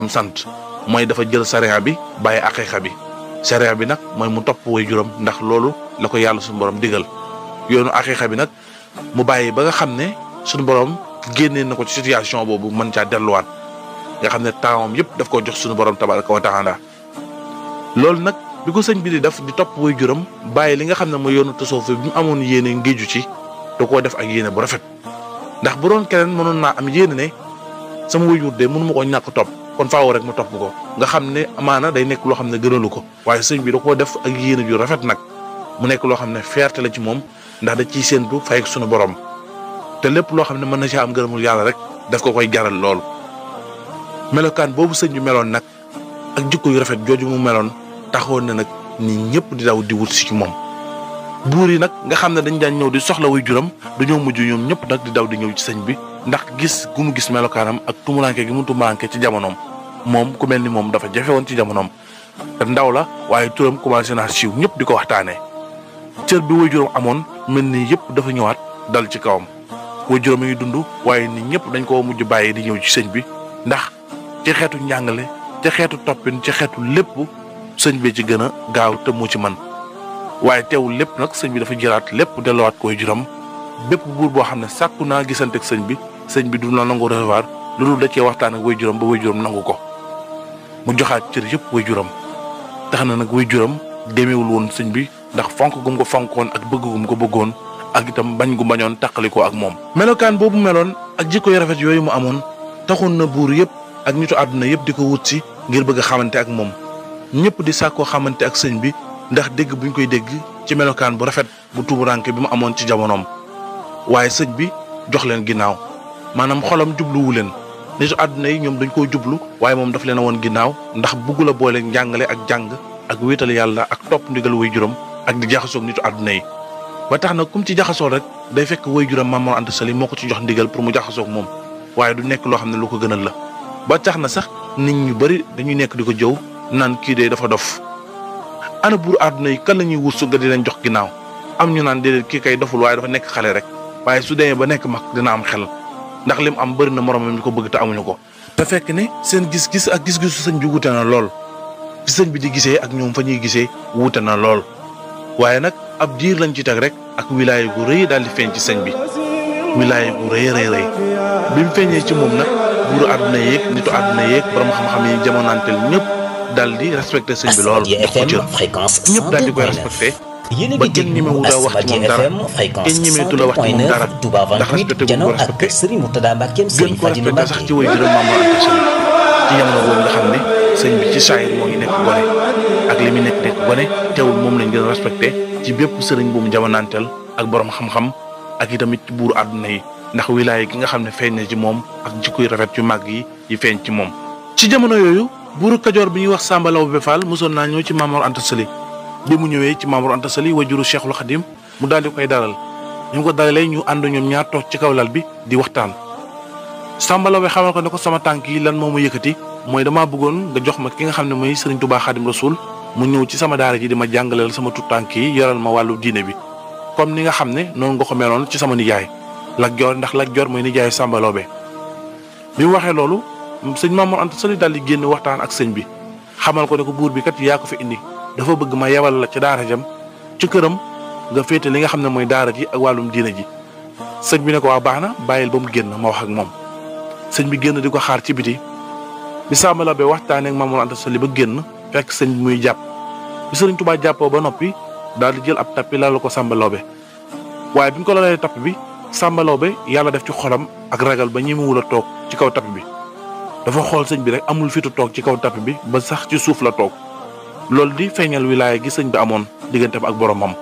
sant mooy dafa jël sariya bi bàyyi aqiqa bi sariya bi nag mooy mu topp way juróom ndax loolu la ko yàlla suñu borom digal yoonu aqiqa bi nag mu bàyyi ba nga xam ne suñu borom génnee na ko ci situation boobu mën caa delluwaat nga xam ne tempsam yëpp daf ko jox suñu borom tabaraka wa taala loolu nag bi ko sëñ bi di def di topp way juróom bàyyi li nga xam ne mooy yoonu tasawuf bi mu amoon yéene ngéeju ci da koo def ak yéene bu rafet ndax bu doon keneen mënoon naa am yéene ne sama wayjur de mënu ma ko ñàkk topp kon faaw rek ma topp ko nga xam ne amaana day nekk loo xam ne gënalu ko waaye sëñ bi da koo def ak yéene ju rafet nag mu nekk loo xam ne fierté la ci moom ndax da ciy séentu fay ak sunu borom te lépp loo xam ne mën na caa am gërëmul yàlla rek daf ko koy jaral loolu. melokaan boobu sëñ bi meloon nag ak jikko yu rafet jooju mu meloon taxoon na nag nit ñëpp di daw di wut si ci moom. buur yi nag nga xam ne dañ daan ñëw di soxla way juram dañoo mujj ñoom ñëpp nag di daw di ñëw ci sëñ bi ndax gis gu mu gis melokaanam ak tumuranke gi mu tumuranke ci jamonoom moom ku mel ni moom dafa jafe woon ci jamonoom te ndaw la waaye turam commencé naa siiw ñëpp di ko waxtaanee cër bi way juram amoon mel ni yëpp dafa ñëwaat dal ci kawam way juram yi dund waaye nit ñëpp dañ koo mujj bàyyi di ñëw ci sëñ bi ndax ci xeetu njàngale ci xeetu toppin ci xeetu lépp sëñ bi ci gën a gaaw te mu ci man waaye teewul lépp nag sëñ bi dafa jëlaat lépp delluwaat koy juram bépp buur boo xam ne sàkku naa gisante ak sëñ bi sëñ bi du la nangu recevoir lu dul da cee waxtaan ak way juram ba way juram nangu ko mu joxaat cër yëpp way juram tax na nag way juram demeewul woon sëñ bi ndax fonk gum ko fonkoon ak bëgg gum ko bëggoon ak itam bañ gu bañoon taqalikoo ak moom. melokaan boobu meloon ak jikko yu rafet yooyu mu amoon taxoon na buur yëpp ak nitu àdduna yëpp di ko wut si ngir bëgg a xamante ak moom ñëpp di sàkkoo xamante ak sëñ bi ndax dégg buñ koy dégg ci melokaan bu rafet bu tuburanke bi mu amoon ci jamonoom waaye sëñ bi jox leen ginnaaw maanaam xolam jubluwu leen nitu àdduna yi ñoom dañ koo jublu waaye moom daf leen a woon ginnaaw ndax bugg la boole njàngale ak jàng ak wéetal yàlla ak topp ndigal way juram ak di jaxasoog nitu àdduna yi ba tax na kum ci jaxasoo rek day fekk way juram Maam Mor Anta Sali moo ko ci jox ndigal pour mu jaxasoog moom waaye du nekk loo xam ne lu ko gënal la ba tax na sax nit ñu bari dañuy nekk di ko jëw naan kii de dafa dof ana buur àdduna yi kan la ñuy wut su nga di leen jox ginnaaw am ñu naan déedéet kii kay doful waaye dafa nekk xale rek waaye su demee ba nekk mag dina am xel ndax lim am bëri na moromam ñu ko bëgg te amuñu ko. te fekk ne seen gis-gis ak gis-gisu sëñ bi wute na lool fi sëñ bi di gisee ak ñoom fa ñuy gisee wute na lool waaye nag ab diir lañ ci teg rek ak wilaya gu rëy daal di feeñ ci sëñ bi wilaya gu rëy rëy rëy bi mu feeñee ci moom nag buuru àdduna yeeg nitu àdduna yeeg borom xam-xam yi jamonaanteel ñëpp. daal di respecté sëñ bi lool jox ko cër ñëpp daal di koy respecté ba kenn ñemewul a wax ci moom dara kenn ñemeetu la wax ci moom dara ndax respecté bu ko respecté gën ko respecté sax ci way juróom Maam Mor Anta Sali ci jamono boobu nga xam ne sëñ bi ci saayir moo ngi nekk gone ak li muy nekk nekk gone teewul moom lañ gën a respecté ci bépp sëriñ bu mu jamonaanteel ak borom xam-xam ak itamit ci buuru àdduna yi ndax wilaaya gi nga xam ne feeñ na ci moom ak jikko yu rafet yu màgg yi yi feeñ ci moom ci jamono yooyu buuru kajoor bi ñuy wax Samba Laobé Fall mosoon naa ñëw ci Maam Mor Anta Sali bi mu ñëwee ci Maam Mor Anta Sali wajuru Cheikhul Khadim mu daal di koy dalal ñu ko dalalee ñu ànd ñoom ñaar toog ci kaw lal bi di waxtaan. Samba Laobé xamal ko ne ko sama tànk yi lan moo ma yëkkati mooy damaa bëggoon nga jox ma ki nga xam ne mooy Serigne Touba Khadim Rasoul mu ñëw ci sama daara ji di ma jàngaleel sama tut tànk yi yoral ma wàllu diine bi comme ni nga xam ne noonu nga ko meloon ci sama nijaay Lat Joor ndax Lat Joor mooy nijaay Samba Laobé bi mu waxee loolu sëñ Maam Mor Anta Sali daal di génn waxtaan ak sëñ bi xamal ko ne ko buur bi kat yaa ko fi indi dafa bëgg ma yebal la ca daara jam ci këram nga féete li nga xam ne mooy daara ji ak wàllum diina ji sëñ bi ne ko waa baax na bàyyil ba mu génn ma wax ak moom sëñ bi génn di ko xaar ci biti bi Samba Laobé waxtaanee ak Maam Mor Anta Sali ba génn fekk sëñ bi muy jàpp bi sëriñ Tuubaa jàppoo ba noppi daal di jël ab tappi lal ko Samba Laobé waaye bi ñu ko lalee tapp bi Samba Laobé yàlla def ci xolam ak ragal ba ñemewul a toog ci kaw tapp bi dafa xool sëñ bi rek amul fitu toog ci kaw tapp bi ba sax ci suuf la toog loolu di feeñal wilaaya gi sëñ bi amoon digganteem ak boromam.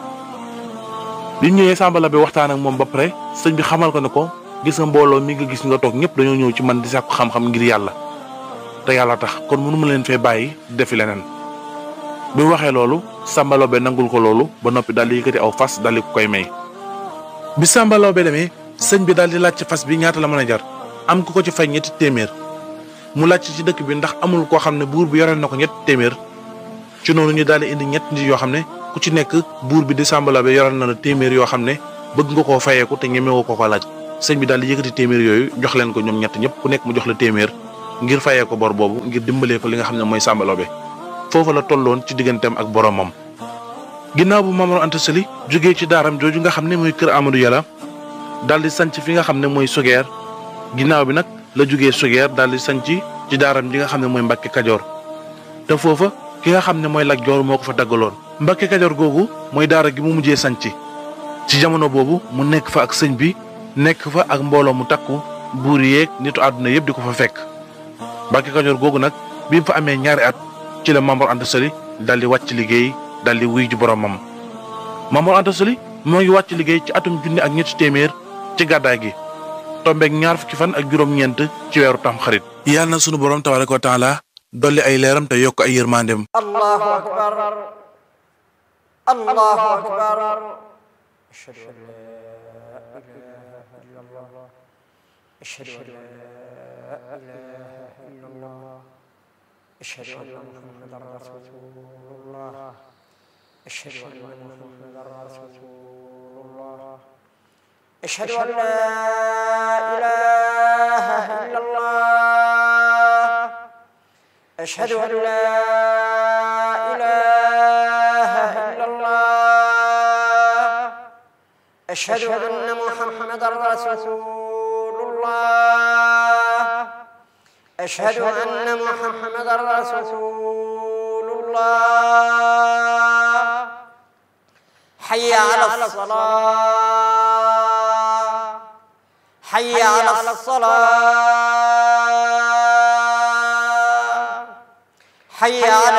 bi ñëwee Samba Laobé waxtaan ak moom ba pare sëñ bi xamal ko ne ko gis nga mbooloo mi nga gis nga toog ñëpp dañoo ñëw ci man di sàkku xam-xam ngir yàlla te yàlla tax kon mënu ma leen fee bàyyi defi leneen. bi mu waxee loolu Samba Laobé nangul ko loolu ba noppi daal di yëkkati aw fas daal di ko koy may. bi Samba Laobé demee sëñ bi daal di laaj ci fas bi ñaata la mën a jar am ku ko ci fay ñetti téeméer. mu laajte ci dëkk bi ndax amul koo xam ne buur bi yoreel na ko ñett téeméer ci noonu ñu daal di indi ñett nit yoo xam ne ku ci nekk buur bi di Samba Laobé yoreel na la téeméer yoo xam ne bëgg nga koo fayeeku te ñemewoo ko ko laaj sëñ bi daal di yëkkati téeméer yooyu jox leen ko ñoom ñett ñëpp ku nekk mu jox la téeméer ngir fayee ko bor boobu ngir dimbalee ko li nga xam ne mooy Samba Laobé foofu la tolloon ci digganteem ak boromam. ginnaaw bu Maam Mor Anta Sali jógee ci daaram jooju nga xam ne mooy kër Amadou Yàlla daal di sanc fi nga xam ne mooy Sugeer ginnaaw bi nag la jógee Sugeer daal di sanc ci daaram ji nga xam ne mooy Mbàkke Kajoor te foofa ki nga xam ne mooy Lat Joor moo ko fa daggaloon. Mbàkke Kajoor googu mooy daara gi mu mujjee sanc ci jamono boobu mu nekk fa ak sëñ bi nekk fa ak mbooloo mu takku buur yeeg nitu àdduna yëpp di ko fa fekk Mbàkke Kajoor googu nag bi mu fa amee ñaari at ci la Maam Mor Anta Sali daal di wàcc liggéey daal di wuy ji boromam Maam Mor Anta Sali moo ngi wàcc liggéey ci atum junni ak ñetti téeméer ci gàddaay gi tombeeg ñaar fukki fan ak juróom-ñeent ci weeru tam xarit yàlla na sunu borom tabaaraka wa taala dolli ay leeram te yokk ay yërmandeem allahu akbar allahu akbar ashhadu an la ilaha illa allah ashhadu an la ilaha illa allah ashhadu anna muhammadan rasulullah ashhadu anna muhammadan rasulullah ashhadu an la ilaha illa allah ashhadu an la ilaha illa allah ashhadu anna muhammadan rasulullah ashhadu anna muhammadan rasulullah hayya ala salah hayya ala salah hayya ala